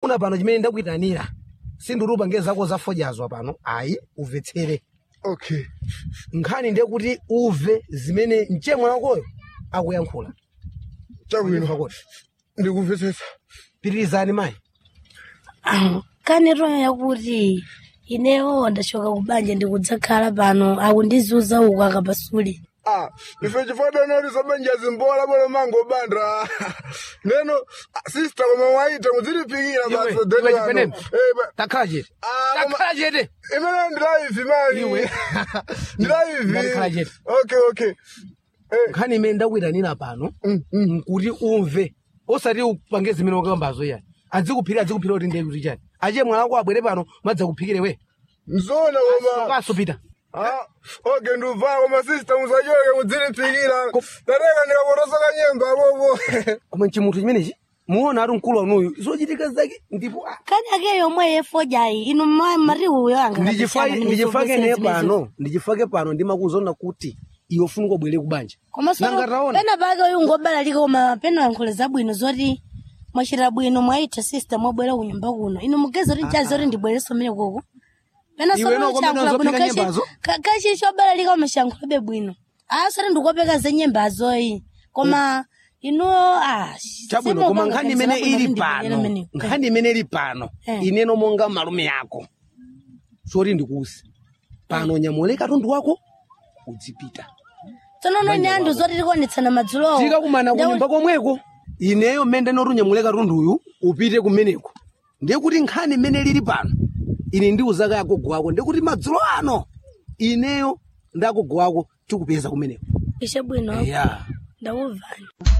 una pano chimene ndakuyitanira sindirupange zako zafojazwa pano ayi umvetsere okay nkhani ndiye kuti uve zimene mchemwa wakoyo akuyankhula chabwino Pakoti. ndikumvetsetsa pitirizani mayi kanero yakuti inewo ndachoka kubanja ndikudzakhala pano akundizuza uku akapasule ah ife chifadanoti sabanja zimbola bolo mango banda neno ah, sister koma waita muzilipikira Iwe, basi iwe deni wano. chipenene. Eh, ba- takhala chete Ah, koma- takhala chete imene ndilaivi mani Iwe. ndilaivi Ndakhala chete. okay okay Eh, nkhani imene ndakuyitanira pano mm, mm. nkuti umve osati upange zimene wakambazo yani adzikuphira adzikuphira kuti ndiye kuti chani achiye mwana wako abwere pano madzakuphikire we mzona koma kaso pita Ah, okay ndubva koma sister musachoke muzilipikira ndateka ndikapotosoka nyemba bobo koma chimuthu chimenechi muona ati mkulu wanuyu zochitika zake ndipo ah, kani ake yomwe yefojayi inu ma- mari uyo anga ndichifake ndichifake ne pano ndichifake pano ndimakuzona kuti iwe ufuna kubwere kubanja komanso Nangataona. pena pake uyu ngobalalika koma pena yankhule zabwino zoti mwachita bwino mwaita sister mwabwera kunyumba kuno inu mugeza kuti chazi zoti ndibwereso mmene koko pena Iwe noko pamene uzopika nyembazo? kachi chobalalika koma chiyankhulabe bwino asati ndikopeka za nyembazoyi koma inu ah, chabwino simo koma kwanga nkhani kanisa imene labwino ili kuti ndibwere pano meneko. nkhani imene ili pano Eh. ineno monga malume yako soti ndikuuze pano nyamule katundu wako udzipita tsono noni anthu zoti tikuonetsana madzulowo tikakumana kunyumba komweko ineyo mmene ndinoti unyamule katunduyu upite kumeneko ndiye kuti nkhani imene lili pano ine ndiuzaka agogo wako ndiye kuti madzulo ano ineyo ndi agogo wako tikupeza kumeneko ishe bwino ya ndakumvani